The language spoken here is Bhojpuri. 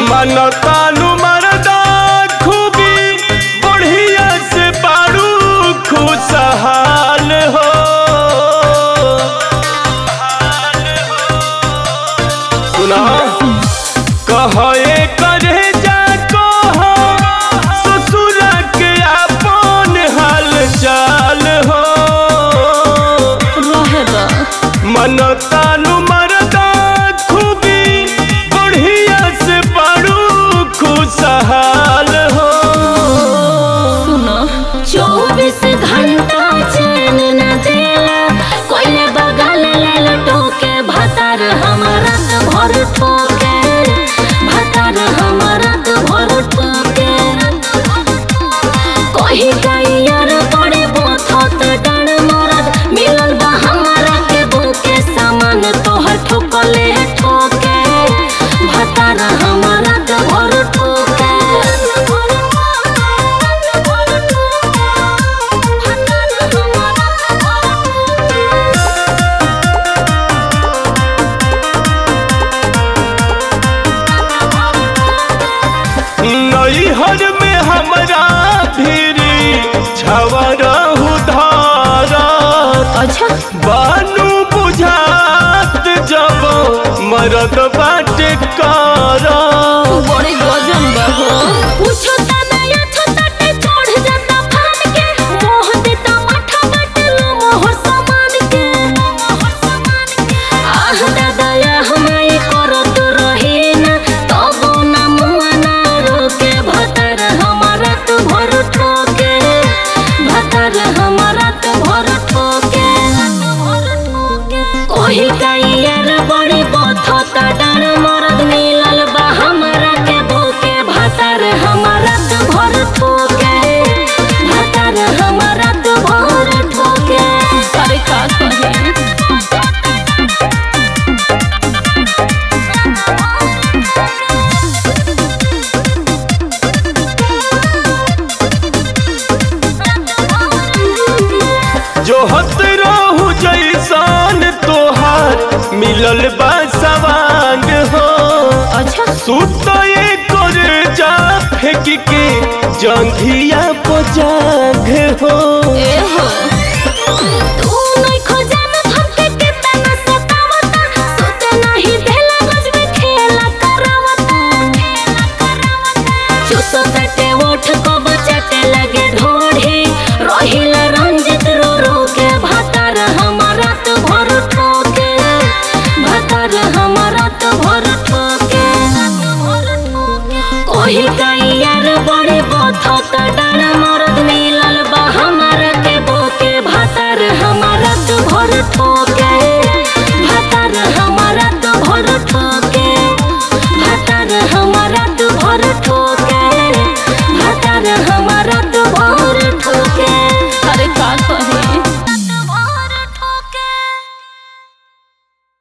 मनतानु मरदा खूबी बढ़िया से बारू खुशहाल हो सुना कहे करे जा कह ससुर के अपन हाल चाल हो रहे दा मनतानु मरदा खूबी बढ़िया से बड़ू खुशहाल हो सुना चौबीस घंटा चैन न देला कोई बगल ले लटोके भतार हमारा तो भर ठोके भतार हमारा तो भर ठोके कही गैयर बड़े बोथत डर मरद मिलल बा हमारा के बोके सामान तोहर ठोकले ठोके भतार हमारा तो भर ठोके नैहर में हमरा भीरी छवरहु धारत अच्छा बानू बुझात जब मरद बाटे करत बड़े गजन बा हो पूछो ता नया छताटे छोड़ जाता फाड़ के मोह देता माथा बटलो मोहर समान के आह दादा या हमारे करत रहे ना तबो ना मुआ ना रोके भतर हमारा तो भर ठोके भतर हमारा तो भर ठोके कोही कैयर बड़ी बथता डर मरद मिलल बा हमरा के भूके भतर हमारा तो भर ठोके भतर हमारा तो भर ठोके अरे का कहे जो हत रहू जैसान तोहार मिलल बा सवांग हो अच्छा सुत कर जा फेंक के जंघिया पजाग हो ए हो